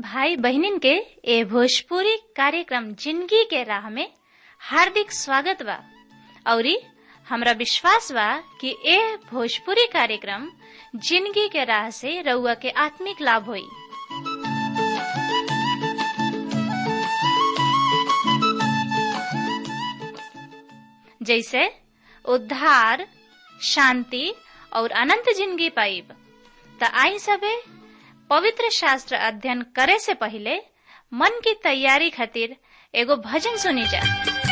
भाई बहनिन के ए भोजपुरी कार्यक्रम जिंदगी के राह में हार्दिक स्वागत बा औरी हमरा विश्वास बा कि ए भोजपुरी कार्यक्रम जिंदगी के राह से रउआ के आत्मिक लाभ होई जैसे उद्धार शांति और अनंत जिंदगी पाइब त आई सबे पवित्र शास्त्र अध्ययन करे से पहले मन की तैयारी खातिर एगो भजन सुनी जा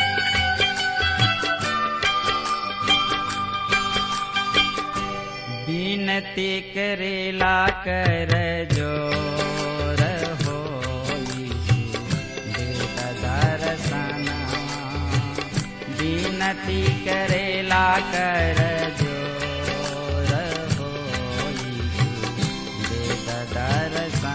बिनती करेला कर जोर हो दर्शना बिनती करेला कर जोर हो दर्शना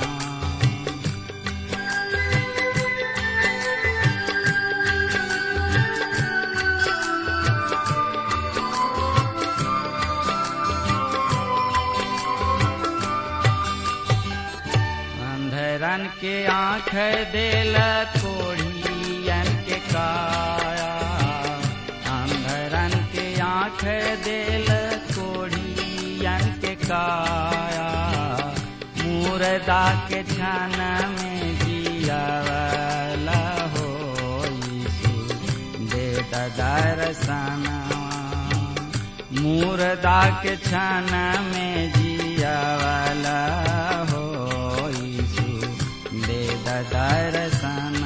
अंधरन के आँख देल कोढ़ियन के काया अंधरन के आँख देल कोढ़ियन के काया मुर्दा के छन में जियावला हो दे दर्शना मुर्दा के छन में जियावला हो दे दर्शना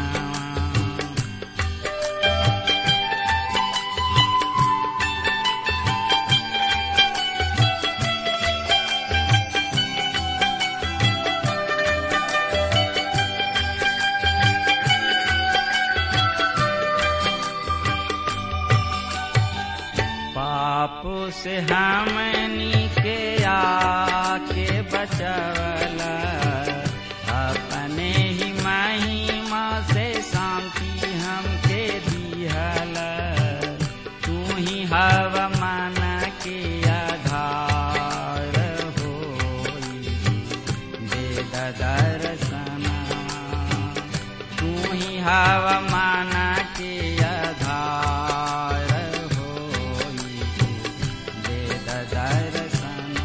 पाप से हमनी के आके बचवला अपने ही महिमा से शांति हमके दिहल तू ही हव मन के आधार हो दे दर्शना तू ही हव मन के आधार हो दे दर्शना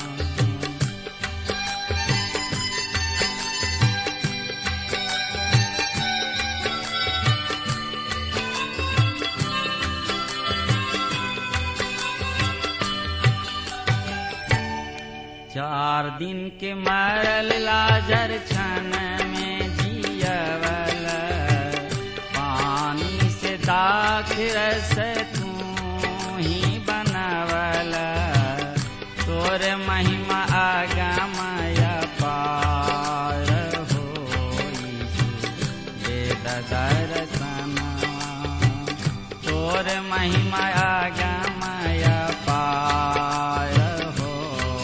चार दिन के मरल लाजर छन में जियवल पानी से दाख रस तू ही बनवल तोर महिमा आगमय पार हो दे दर्शना तोर महिमा आगमय पार हो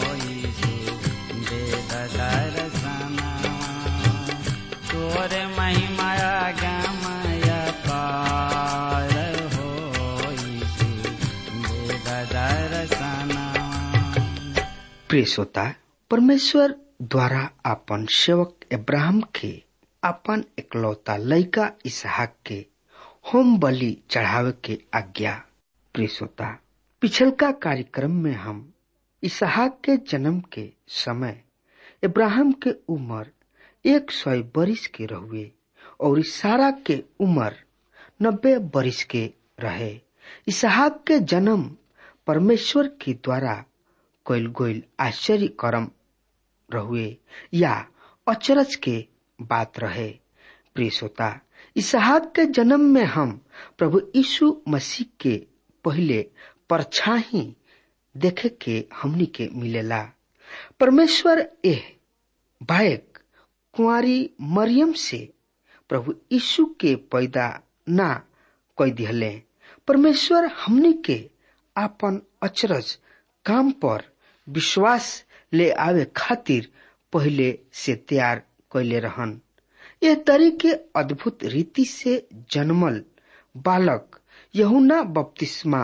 दे दर्शना तोर महिमा आगमय पार हो दे दर्शना प्रिय श्रोता परमेश्वर द्वारा आपन सेवक अब्राहम के आपन इकलौता लइका इसहाक के होम बलि चढ़ावे के आज्ञा प्रिय श्रोता पिछलका कार्यक्रम में हम इसहाक के जन्म के समय इब्राहिम के उम्र एक सौ बरिस के रहुए और सारा के उम्र नब्बे बरिस के रहे इसहाक के जन्म परमेश्वर के द्वारा कैल गोइल आश्चर्य कर्म रहुए या अचरज के बात रहे प्रिय श्रोता इसहाक के जन्म में हम प्रभु यीशु मसीह के पहले परछाही देखे के हमनी के मिलेला परमेश्वर एह बायक कुंवारी मरियम से प्रभु यीशु के पैदा ना कोई दिहले परमेश्वर हमनी के आपन अचरज काम पर विश्वास ले आवे खातिर पहले से तैयार कैले रहन यह तरीके अद्भुत रीति से जन्मल बालक यहुना बपतिस्मा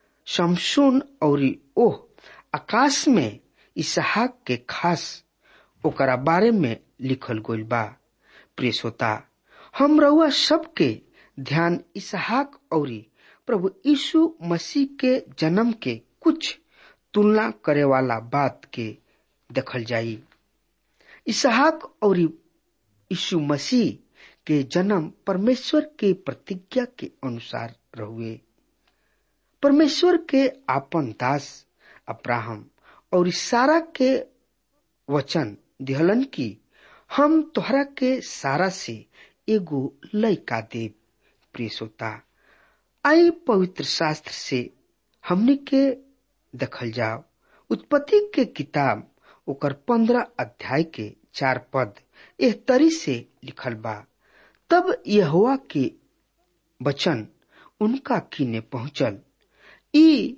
शमशून और ओह आकाश में इसहाक के खास ओकरा बारे में लिखल गइल बा प्रिय श्रोता हम रउआ सबके ध्यान इसहाक औरी प्रभु यीशु मसीह के जन्म के कुछ तुलना करे वाला बात के देखल जाई इसहाक और यीशु मसीह के जन्म परमेश्वर के प्रतिज्ञा के अनुसार रहुए परमेश्वर के आपन दास अब्राहम और सारा के वचन दिहलन की हम तोहरा के सारा से एगो लयका देव प्रिय श्रोता आई पवित्र शास्त्र से हमने के देखल जाओ उत्पत्ति के किताब ओकर पंद्रह अध्याय के चार पद एह तरी से लिखल बा तब यहोवा के वचन उनका किने पहुंचल ई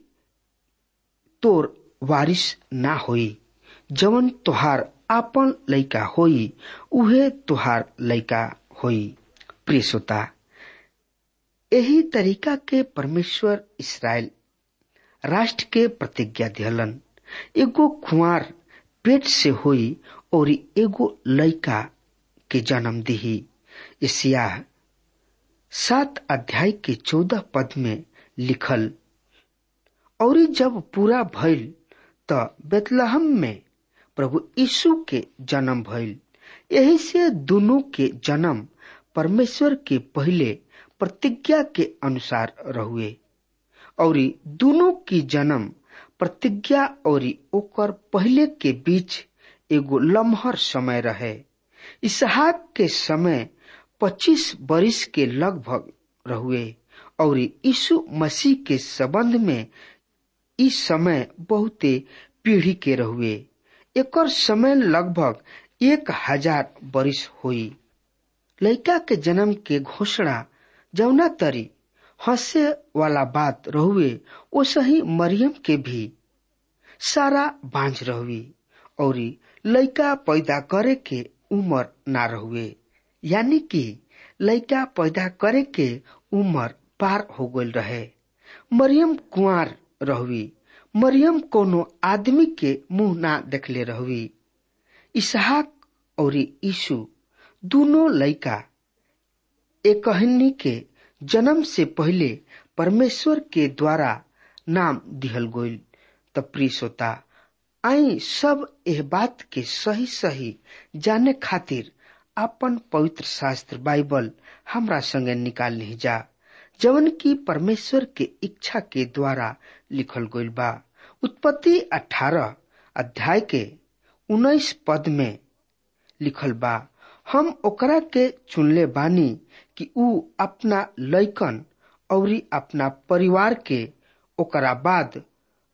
तोर वारिस ना होई जवन तोहार आपन लइका होई उहे तोहार लइका होई प्रिय श्रोता यही तरीका के परमेश्वर इसराइल राष्ट्र के प्रतिज्ञा दिहलन एगो खुआर पेट से होई और एगो लइका के जन्म दिही एशिया सात अध्याय के चौदह पद में लिखल और जब पूरा भइल त बेतलहम में प्रभु यीशु के जन्म भइल यही से दोनों के जन्म परमेश्वर के पहले प्रतिज्ञा के अनुसार रहुए और दोनों की जन्म प्रतिज्ञा और ओकर पहले के बीच एगो लम्हर समय रहे इसहाक के समय पच्चीस बरिस के लगभग रहुए और यीशु मसीह के संबंध में इस समय बहुते पीढ़ी के रहुए एकर समय लगभग एक हजार बरिस हुई लड़का के जन्म के घोषणा जौना तरी हंसे वाला बात रहुए वो सही मरियम के भी सारा बांझ रहुई और लड़का पैदा करे के उम्र ना रहुए यानी कि लड़का पैदा करे के उम्र पार हो गल रहे मरियम कुंवर रहुई मरियम कोनो आदमी के मुंह ना देखले रहुई इसहाक और यीशु दोनों लड़का एकहनी के जन्म से पहले परमेश्वर के द्वारा नाम दिहल गईल त प्रिय श्रोता आई सब एह बात के सही सही जाने खातिर अपन पवित्र शास्त्र बाइबल हमरा संगे निकाल नहीं जा जवन की परमेश्वर के इच्छा के द्वारा लिखल गईल बा उत्पत्ति अठारह अध्याय के उन्नीस पद में लिखल बा हम ओकरा के चुनले बानी कि ऊ अपना लैकन और अपना परिवार के ओकरा बाद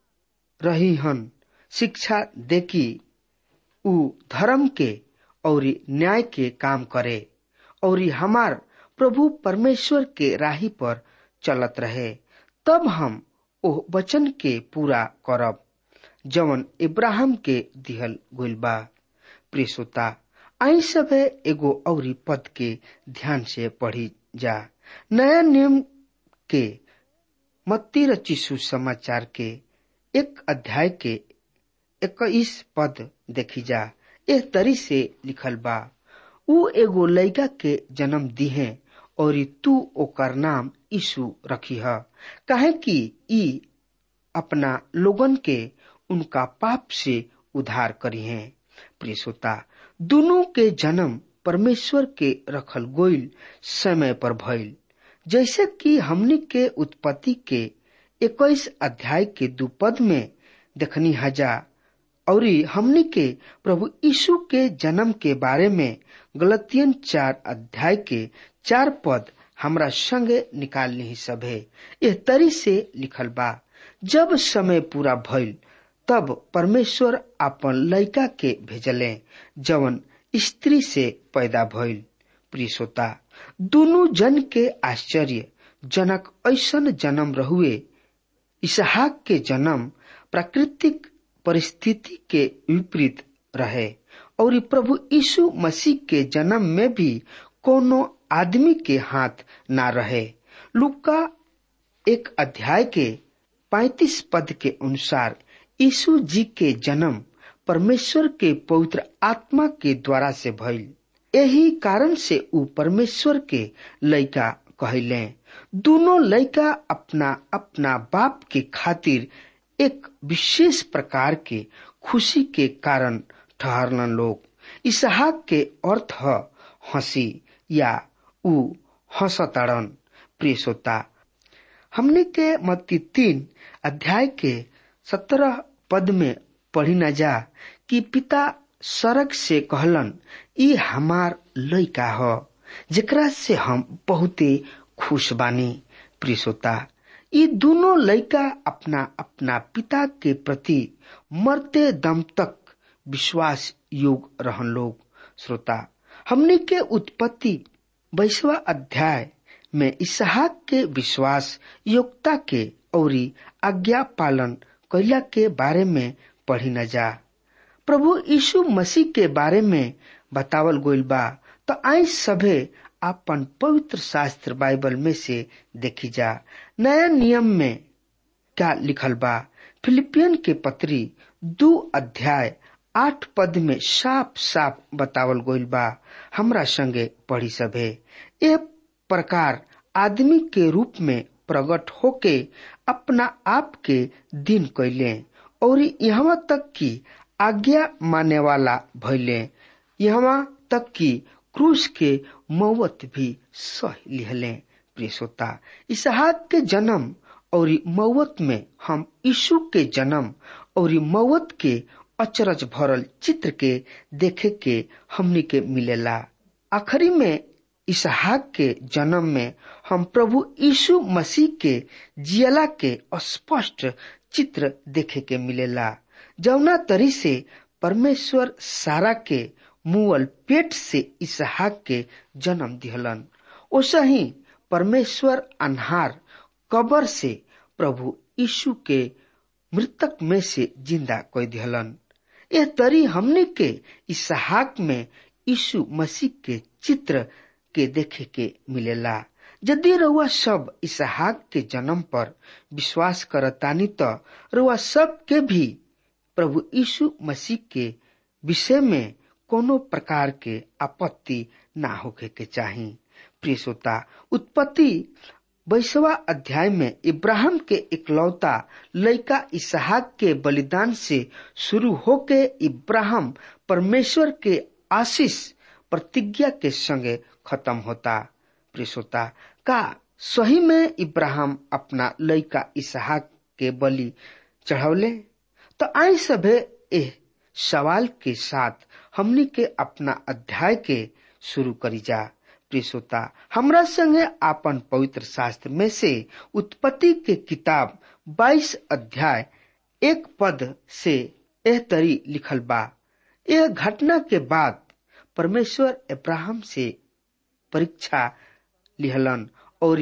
रही हन शिक्षा देखी ऊ धर्म के और न्याय के काम करे और हमार प्रभु परमेश्वर के राही पर चलत रहे तब हम ओह वचन के पूरा करब जवन इब्राहिम के दिहल गइल बा प्रिय श्रोता आई सब एगो औरी पद के ध्यान से पढ़ी जा नया नियम के मत्ती रचिसु समाचार के एक अध्याय के इक्कीस पद देखी जा एक तरी से लिखल बा ऊ एगो लड़का के जन्म दिहे और तू ओकर नाम यीशु रखी है काहे कि ई अपना लोगन के उनका पाप से उद्धार करी है प्रिय श्रोता दोनों के जन्म परमेश्वर के रखल गोइल समय पर भइल जैसे कि हमनी के उत्पत्ति के इक्कीस अध्याय के दू पद में देखनी हजा और हमनी के प्रभु यीशु के जन्म के बारे में गलतियन चार अध्याय के चार पद हमरा संगे निकाल नहीं सभे यह तरी से लिखल बा जब समय पूरा भइल तब परमेश्वर अपन लड़का के भेजले जवन स्त्री से पैदा भइल प्रिय श्रोता दोनों जन के आश्चर्य जनक ऐसन जन्म रहुए इसहाक के जन्म प्राकृतिक परिस्थिति के विपरीत रहे और प्रभु यीशु मसीह के जन्म में भी कोनो आदमी के हाथ ना रहे लुका एक अध्याय के पैतीस पद के अनुसार यीशु जी के जन्म परमेश्वर के पवित्र आत्मा के द्वारा से भइल यही कारण से ऊ परमेश्वर के लइका कहले दोनों लइका अपना अपना बाप के खातिर एक विशेष प्रकार के खुशी के कारण ठहरलन लोग इसहाक के अर्थ ह हंसी या ऊ हंसताड़न प्रिय श्रोता हमने के मत्ती तीन अध्याय के सत्रह पद में पढ़ी न जा कि पिता सड़क से कहलन ई हमार लइका ह जेकरा से हम बहुते खुश बानी प्रिय श्रोता ये दोनों लइका अपना अपना पिता के प्रति मरते दम तक विश्वास योग रहन लोग श्रोता हमने के उत्पत्ति बैसवा अध्याय में इसहाक के विश्वास योग्यता के औरी आज्ञा पालन कैला के बारे में पढ़ी न जा प्रभु यीशु मसीह के बारे में बतावल गोइल बा तो आई सभे अपन पवित्र शास्त्र बाइबल में से देखी जा नया नियम में क्या लिखल बा फिलिपियन के पत्री दो अध्याय आठ पद में साफ साफ बतावल गोइल बा हमरा संगे पढ़ी सभे ए प्रकार आदमी के रूप में प्रकट होके अपना आप के दिन कैले और यहाँ तक कि आज्ञा माने वाला भैले यहाँ तक कि क्रूस के मौत भी सह लिहले प्रिय श्रोता इसहाक के जन्म और मौत में हम यीशु के जन्म और मौत के अचरज भरल चित्र के देखे के हमनी के मिलेला आखिरी में इसहाक के जन्म में हम प्रभु यीशु मसीह के जियला के स्पष्ट चित्र देखे के मिलेला जौना तरी से परमेश्वर सारा के मुअल पेट से इसहाक के जन्म दिहलन ओसा ही परमेश्वर अनहार कबर से प्रभु यीशु के मृतक में से जिंदा कोई दिहलन यह तरी हमने के इसहाक में यीशु मसीह के चित्र के देखे के मिलेला यदि रउआ सब इसहाक के जन्म पर विश्वास करतानी तो रउआ सब के भी प्रभु यीशु मसीह के विषय में कोनो प्रकार के आपत्ति ना होके के चाही प्रिय श्रोता उत्पत्ति बैसवा अध्याय में इब्राहिम के इकलौता लइका इसहाक के बलिदान से शुरू होके इब्राहिम परमेश्वर के आशीष प्रतिज्ञा के संगे खत्म होता प्रिय श्रोता का सही में इब्राहिम अपना लइका इसहाक के बलि चढ़ौले तो आई सभे एह सवाल के साथ हमनी के अपना अध्याय के शुरू करी जा प्रिय श्रोता हमरा संगे आपन पवित्र शास्त्र में से उत्पत्ति के किताब 22 अध्याय एक पद से एह तरी लिखल बा यह घटना के बाद परमेश्वर अब्राहम से परीक्षा लिहलन और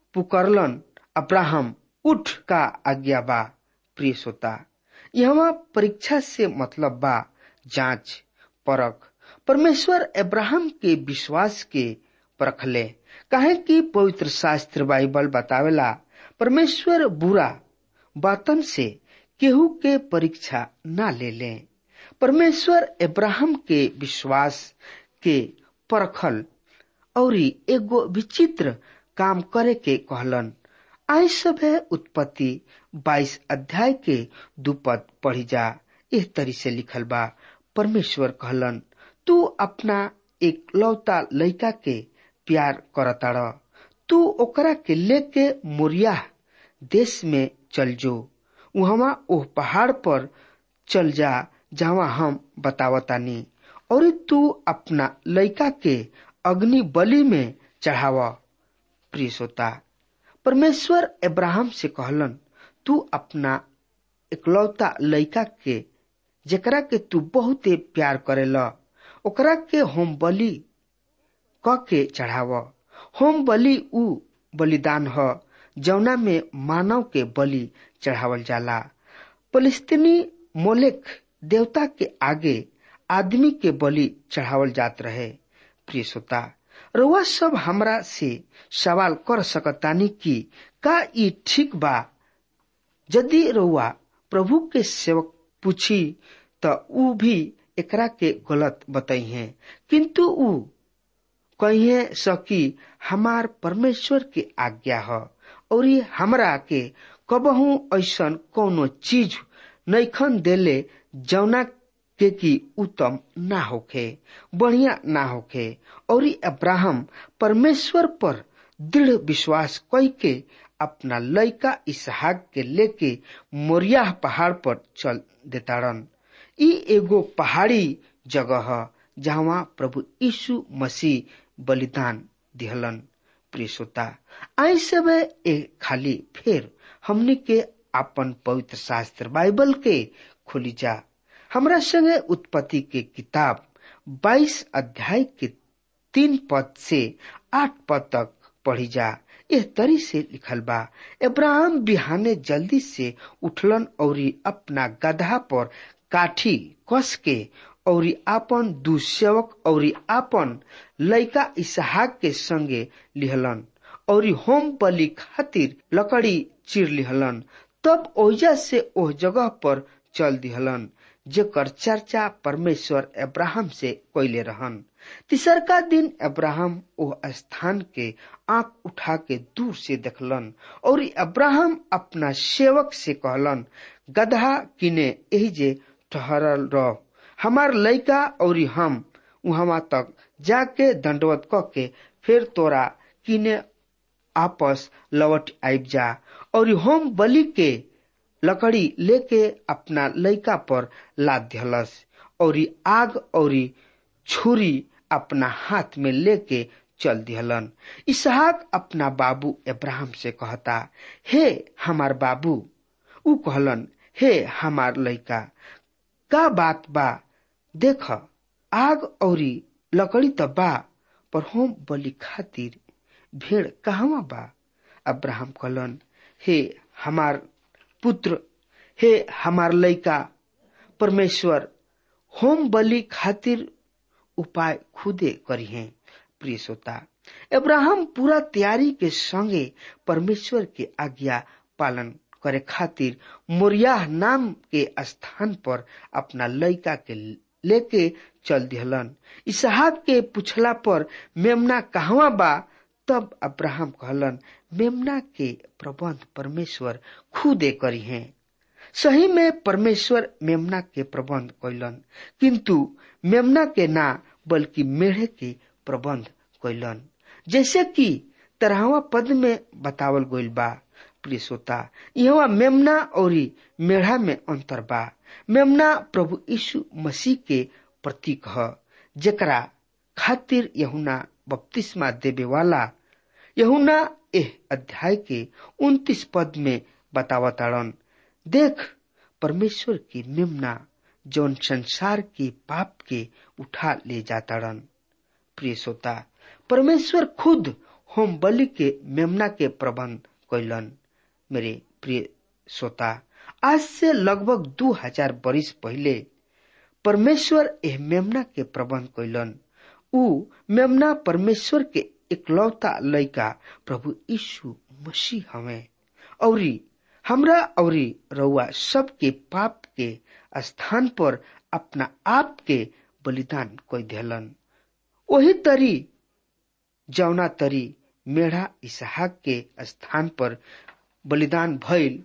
पुकरलन अब्राहम उठ का आज्ञा बा प्रिय श्रोता यहाँ परीक्षा से मतलब बा जांच परख परमेश्वर अब्राहम के विश्वास के परखले काहे कि पवित्र शास्त्र बाइबल बतावेला परमेश्वर बुरा बातन से केहू के परीक्षा ना ले ले परमेश्वर अब्राहम के विश्वास के परखल और एगो विचित्र काम करे के कहलन आई सब है उत्पत्ति 22 अध्याय के दुपद पढ़ी जा इस तरी से लिखल बा परमेश्वर कहलन तू अपना एक लौता लड़का के प्यार करताड़ तू ओकरा के लेके मोरिया देश में चल जो वहां ओह पहाड़ पर चल जा जहाँ हम बतावतानी और तू अपना लड़का के अग्नि बलि में चढ़ाव प्रिय श्रोता परमेश्वर अब्राहम से कहलन तू अपना इकलौता लड़का के जेकरा के तू बहुते प्यार करेला ओकरा के होम बलि क के चढ़ाव होम बलि उ बलिदान ह जौना में मानव के बलि चढ़ावल जाला फलस्तीनी मोलेक देवता के आगे आदमी के बलि चढ़ावल जात रहे प्रिय श्रोता रउआ सब हमरा से सवाल कर सकतानी कि का ई ठीक बा यदि रउआ प्रभु के सेवक पूछी त ऊ भी एकरा के गलत बताई है किंतु ऊ कहिए सकी हमार परमेश्वर के आज्ञा ह और हमरा के कबहू ऐसन कोनो चीज नैखन देले जौना के की उत्तम ना होखे बढ़िया ना होखे और अब्राहम परमेश्वर पर दृढ़ विश्वास कई के अपना लड़का इसहाक के लेके मोरिया पहाड़ पर चल देताड़न ई एगो पहाड़ी जगह ह जहाँ प्रभु यीशु मसीह बलिदान दिहलन प्रिय श्रोता आई सब ए खाली फिर हमनी के अपन पवित्र शास्त्र बाइबल के खोली जा हमरा संगे उत्पत्ति के किताब 22 अध्याय के तीन पद से आठ पद तक पढ़ी जा यह तरी से लिखल बा इब्राहिम बिहाने जल्दी से उठलन और अपना गधा पर काठी कस के और आपन दू सेवक और आपन लड़का इसहाक के संगे लिहलन और होम बलि खातिर लकड़ी चिर लिहलन तब ओजा से ओह जगह पर चल दिहलन जेकर चर्चा परमेश्वर अब्राहम से कैले रहन तीसरका दिन अब्राहम ओह स्थान के आंख उठा के दूर से देखलन और अब्राहम अपना सेवक से कहलन गधा किने यही जे ठहरल रह हमार लड़का और हम वहां तक जाके दंडवत क के फिर तोरा किने आपस लौट आब जा और होम बलि के लकड़ी लेके अपना लड़का पर लाद दिहलस और आग और छुरी अपना हाथ में लेके चल दिहलन इसहाक अपना बाबू इब्राहिम से कहता हे हमार बाबू ऊ कहलन हे हमार लड़का का बात बा देख आग और लकड़ी त बा पर होम बलि खातिर भेड़ कहवा बा अब्राहम कहलन हे हमार पुत्र हे हमार लड़का परमेश्वर होम बलि खातिर उपाय खुदे करी है प्रिय श्रोता अब्राहम पूरा तैयारी के संगे परमेश्वर के आज्ञा पालन करे खातिर मोरियाह नाम के स्थान पर अपना लड़का के लेके चल दिहलन इसहाक के पूछला पर मेमना कहवा बा तब अब्राहम कहलन मेमना के प्रबंध परमेश्वर खुदे करी हैं सही में परमेश्वर मेमना के प्रबंध कैलन किंतु मेमना के ना बल्कि मेढ़े के प्रबंध कैलन जैसे कि तरहवा पद में बतावल गइल बा प्रिय श्रोता यहाँ मेमना और मेढ़ा में अंतर बा मेमना प्रभु यीशु मसीह के प्रतीक ह जेकरा खातिर यहुना बपतिस्मा देवे वाला यहुना एह अध्याय के उन्तीस पद में बतावताड़न देख परमेश्वर की मेमना जौन संसार के पाप के उठा ले जाताड़न प्रिय श्रोता परमेश्वर खुद होम बलि के मेमना के प्रबंध कैलन मेरे प्रिय श्रोता आज से लगभग दो हजार बरिस पहले परमेश्वर एह मेमना के प्रबंध कैलन ऊ मेमना परमेश्वर के इकलौता लड़का प्रभु यीशु मसीह हमें और हमरा और रउआ सबके पाप के स्थान पर अपना आप के बलिदान कोई दिलन वही तरी जौना तरी मेढ़ा इसहाक के स्थान पर बलिदान भइल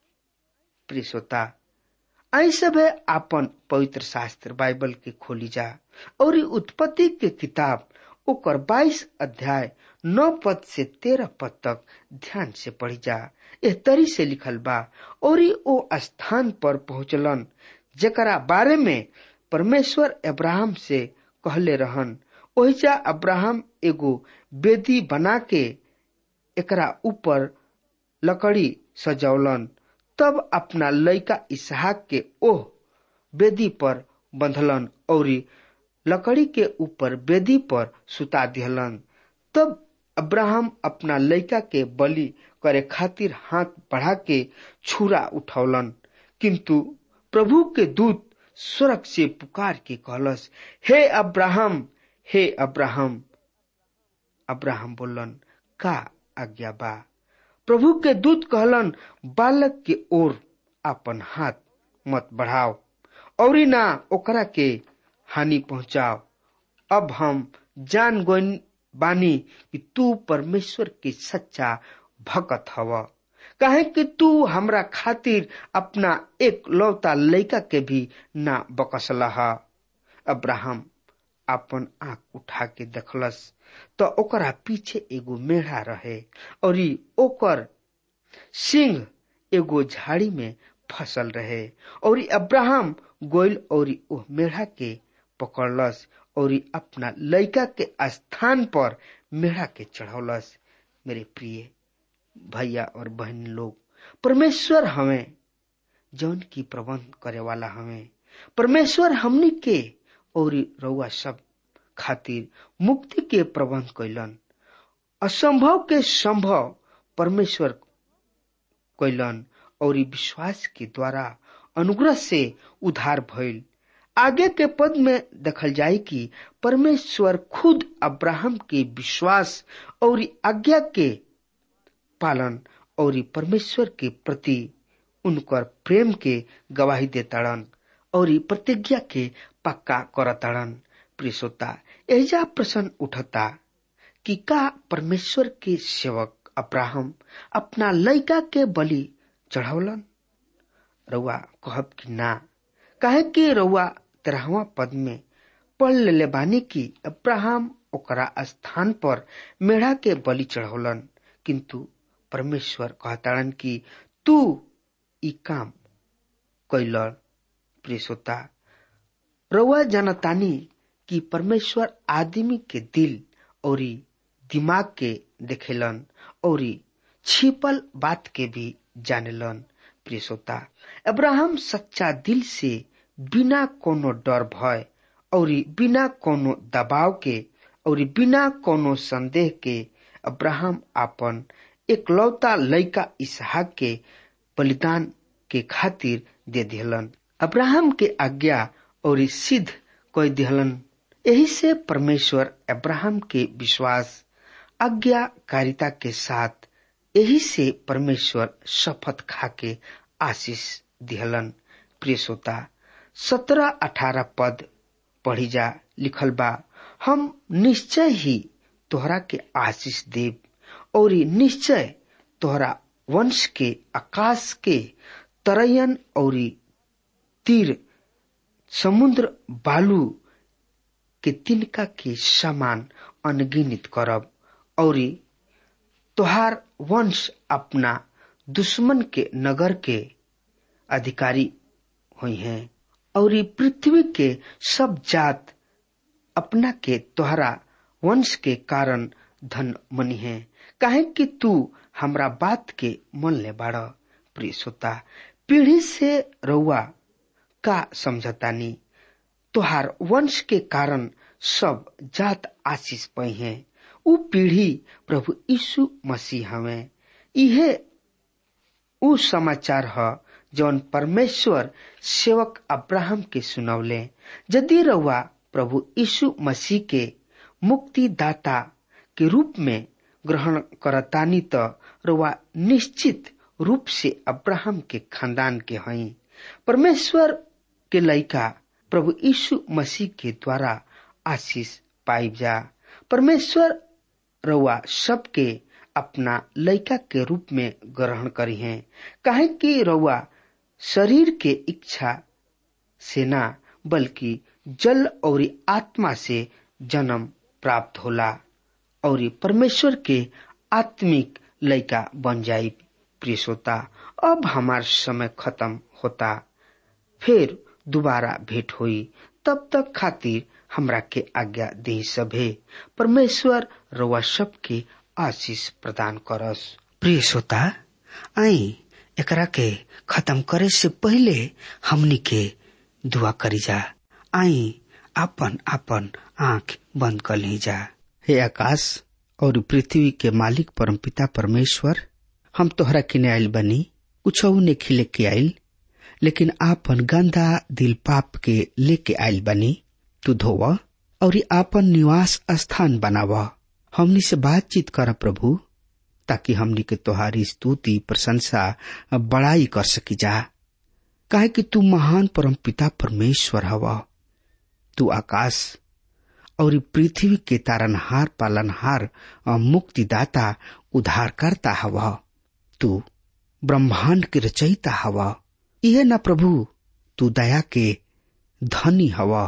प्रिय श्रोता आई सब आपन पवित्र शास्त्र बाइबल के खोली जा और उत्पत्ति के किताब ओकर 22 अध्याय नौ पद से तेरह पद तक ध्यान से पढ़ी जा एह तरी से लिखल बा और ओ स्थान पर पहुंचलन जकरा बारे में परमेश्वर अब्राहम से कहले रहन ओहिजा अब्राहम एगो बेदी बना के एकरा ऊपर लकड़ी सजौलन तब अपना लड़का इसहाक के ओह बेदी पर बंधलन और लकड़ी के ऊपर बेदी पर सुता दिहलन तब अब्राहम अपना लड़का के बलि करे खातिर हाथ बढ़ा के छुरा उठौलन किंतु प्रभु के दूत स्वर्ग से पुकार के कहलस हे अब्राहम हे अब्राहम अब्राहम बोलन का आज्ञा बा प्रभु के दूत कहलन बालक के ओर अपन हाथ मत बढ़ाओ और ना ओकरा के हानि पहुंचाओ अब हम जान गोइन बानी कि तू परमेश्वर के सच्चा भक्त हव काहे कि तू हमरा खातिर अपना एक लौता लड़का के भी ना बकसला अब्राहम अपन आंख उठा के देखलस तो ओकरा पीछे एगो मेढ़ा रहे और ओकर सिंह एगो झाड़ी में फसल रहे और अब्राहम गोइल और ओ मेढ़ा के पकड़लस और अपना लड़का के स्थान पर मेढ़ा के चढ़ौलस मेरे प्रिय भैया और बहन लोग परमेश्वर हमें जौन की प्रबंध करे वाला हमें परमेश्वर हमनी के और रउआ सब खातिर मुक्ति के प्रबंध कैलन असंभव के संभव परमेश्वर कैलन और विश्वास के द्वारा अनुग्रह से उधार भइल आगे के पद में देखल जाए कि परमेश्वर खुद अब्राहम के विश्वास और आज्ञा के पालन और परमेश्वर के प्रति उनकर प्रेम के गवाही देताड़न और प्रतिज्ञा के पक्का करताड़न प्रियसोता एजा प्रश्न उठता कि का परमेश्वर के सेवक अब्राहम अपना लड़का के बलि चढ़ौलन रउआ कहब कि ना काहे कि रउआ तेरहवा पद में पढ़ ले बानी कि अब्राहम ओकरा स्थान पर मेढ़ा के बलि चढ़ौलन किंतु परमेश्वर कहताड़न कि तू ई काम कैल प्रियसोता रउआ जनतानी कि परमेश्वर आदमी के दिल और दिमाग के देखेलन और छिपल बात के भी जानेलन प्रियसोता अब्राहम सच्चा दिल से बिना कोनो डर भय और बिना कोनो दबाव के और बिना कोनो संदेह के अब्राहम अपन एकलौता लड़का इसहाक के बलिदान के खातिर दे दिहलन अब्राहम के आज्ञा और सिद्ध कोई दिहलन यही से परमेश्वर अब्राहम के विश्वास आज्ञाकारिता के साथ यही से परमेश्वर शपथ खा के आशीष दिहलन प्रिय श्रोता सत्रह अठारह पद पढ़ी जा लिखल बा हम निश्चय ही तोहरा के आशीष देव और निश्चय तोहरा वंश के आकाश के तरयन और तीर समुद्र बालू के तिनका के समान अनगिनित करब और तोहार वंश अपना दुश्मन के नगर के अधिकारी हुई हैं और पृथ्वी के सब जात अपना के तोहरा वंश के कारण धन मनी है काहे कि तू हमरा बात के मन ले बाड़ प्रिय श्रोता पीढ़ी से रउआ का समझतानी तोहार वंश के कारण सब जात आशीष पई हैं उ पीढ़ी प्रभु यीशु मसीह हमें इहे उ समाचार ह जौन परमेश्वर सेवक अब्राहम के सुनौले यदि रउआ प्रभु यीशु मसीह के मुक्तिदाता के रूप में ग्रहण करतानी त रउआ निश्चित रूप से अब्राहम के खानदान के हई परमेश्वर के लइका प्रभु यीशु मसीह के द्वारा आशीष पाइब जा परमेश्वर रउआ सबके अपना लइका के रूप में ग्रहण करी हैं काहे कि रउआ शरीर के इच्छा से ना बल्कि जल और आत्मा से जन्म प्राप्त होला और परमेश्वर के आत्मिक लइका बन जाई प्रिय श्रोता अब हमार समय खत्म होता फिर दोबारा भेंट हुई तब तक खातिर हमरा के आज्ञा दे सभे परमेश्वर रउआ सबके आशीष प्रदान करस प्रिय श्रोता आई एकरा के खत्म करे से पहले हमनी के दुआ करी जा आई आपन आपन आंख बंद कर ली जा हे आकाश और पृथ्वी के मालिक परमपिता परमेश्वर हम तोहरा किने आयल बनी कुछ ने खिले के आयल लेकिन आपन गंदा दिल पाप के लेके आयल बनी तू धोव और आपन निवास स्थान बनाव हमनी से बातचीत कर प्रभु ताकि हमनी के तोहारी स्तुति प्रशंसा बड़ाई कर सकी जा काहे कि तू महान परम पिता परमेश्वर हवा तू आकाश और पृथ्वी के तारनहार पालनहार मुक्तिदाता उद्धारकर्ता हवा तू ब्रह्मांड के रचयिता हवा यह न प्रभु तू दया के धनी हवा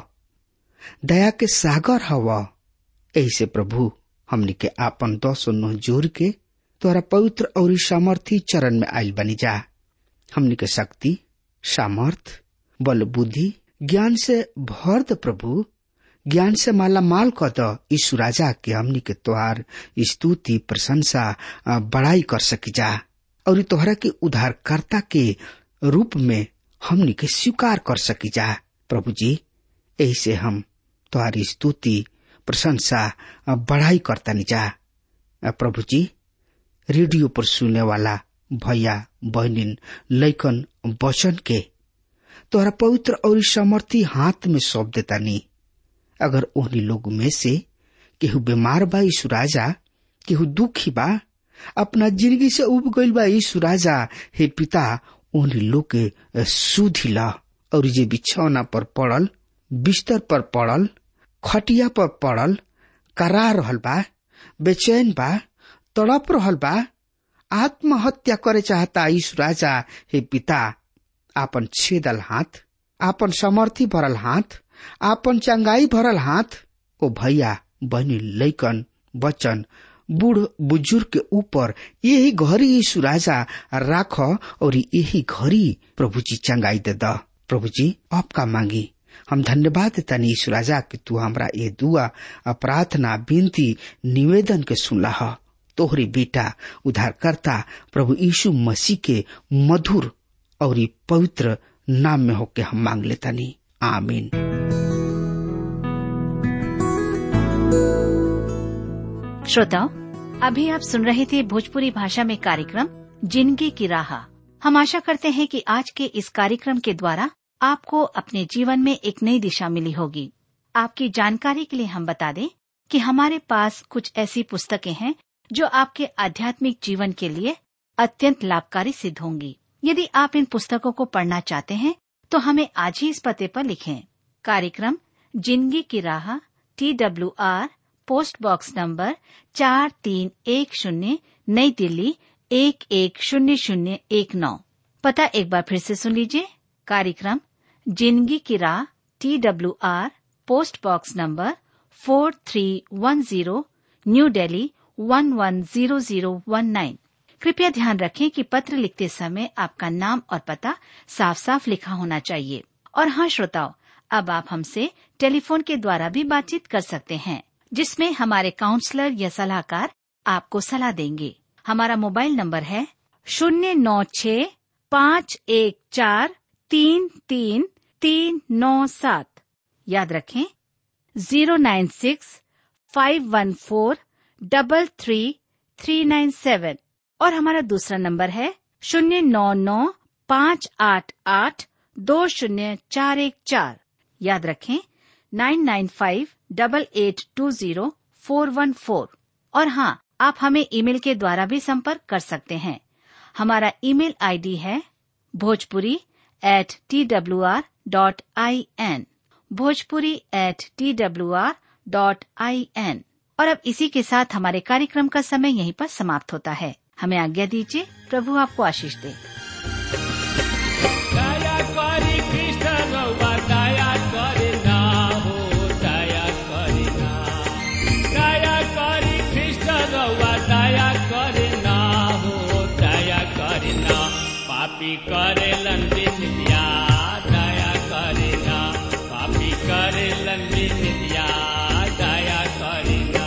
दया के सागर हवा ऐसे प्रभु हमनी के आपन दस नोह जोर के तोरा पवित्र और सामर्थी चरण में आयल बनी जा हमनी के शक्ति सामर्थ बल बुद्धि ज्ञान से भर द प्रभु ज्ञान से माला माल क द यीशु राजा के हमनी के तोहार स्तुति प्रशंसा बड़ाई कर सकी जा और तोहरा के उद्धारकर्ता के रूप में हमनी के स्वीकार कर सकी जा प्रभु जी ऐसे हम तोहारी स्तुति प्रशंसा बढ़ाई करता जा प्रभु जी रेडियो पर सुनने वाला भैया बहनिन लैकन वचन के तोहरा पवित्र और समर्थी हाथ में सौंप देता नी अगर ओहनी लोग में से केहू बीमार बा यीशु राजा केहू दुखी बा अपना जिंदगी से उब गईल बा यीशु राजा हे पिता ओहनी लोग के सुधी ला और जे बिछौना पर पड़ल बिस्तर पर पड़ल खटिया पर पड़ल करा रहल बा बेचैन बा तड़प रहल बा आत्महत्या करे चाहता यीशु राजा हे पिता आपन छेदल हाथ आपन समर्थी भरल हाथ आपन चंगाई भरल हाथ ओ भैया बहनी लैकन बचन बूढ़ बुजुर्ग के ऊपर यही घड़ी यीशु राजा राख और यही घड़ी प्रभु जी चंगाई दे द प्रभु जी आपका मांगी हम धन्यवाद देता यीशु राजा कि तू हमरा ये दुआ प्रार्थना विनती निवेदन के सुनला ह तोहरे बेटा उद्धारकर्ता प्रभु यीशु मसीह के मधुर और पवित्र नाम में होके हम मांग लेता नी आमीन श्रोताओं अभी आप सुन रहे थे भोजपुरी भाषा में कार्यक्रम जिंदगी की राह हम आशा करते हैं कि आज के इस कार्यक्रम के द्वारा आपको अपने जीवन में एक नई दिशा मिली होगी आपकी जानकारी के लिए हम बता दें कि हमारे पास कुछ ऐसी पुस्तकें हैं जो आपके आध्यात्मिक जीवन के लिए अत्यंत लाभकारी सिद्ध होंगी यदि आप इन पुस्तकों को पढ़ना चाहते हैं तो हमें आज ही इस पते पर लिखें कार्यक्रम जिंदगी की राह T W R post box number चार तीन एक शून्य नई दिल्ली एक एक शून्य शून्य एक नौ पता एक बार फिर से सुन लीजिए कार्यक्रम जिंदगी की राह T W R post box number four three one zero new Delhi one one zero zero one nine कृपया ध्यान रखें कि पत्र लिखते समय आपका नाम और पता साफ साफ लिखा होना चाहिए और हाँ श्रोताओं अब आप हमसे टेलीफोन के द्वारा भी बातचीत कर सकते हैं जिसमें हमारे काउंसलर या सलाहकार आपको सलाह देंगे हमारा मोबाइल नंबर है शून्य नौ छ पाँच एक चार तीन तीन तीन नौ सात याद रखें zero nine six five one four double three three nine seven और हमारा दूसरा नंबर है शून्य नौ नौ पाँच आठ आठ दो शून्य चार एक चार याद रखें nine nine five double eight two zero four one four और हाँ आप हमें ईमेल के द्वारा भी संपर्क कर सकते हैं हमारा ईमेल आईडी है Bhojpuri at T W R dot I N Bhojpuri at T W R dot I N और अब इसी के साथ हमारे कार्यक्रम का समय यहीं पर समाप्त होता है हमें आज्ञा दीजिए प्रभु आपको आशीष दे दया करी कृष्ण रउआ दया करे ना हो दया करे ना दया करी कृष्ण रउआ दया करे ना हो दया करे ना पापी करे लंबित दिया दया करे ना पापी करे लंबित दिया दया करे ना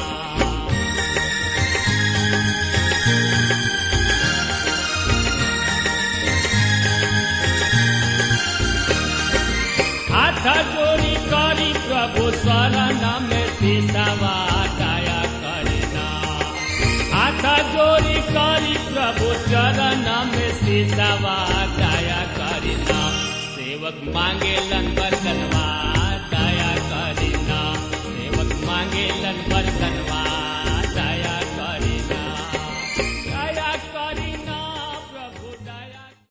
हाथ जोड़ी करी प्रभु शरण में सिसवा दया करना हाथ जोड़ी करी प्रभु चरण में सिसवा दया करना सेवक मांगे लन बरकत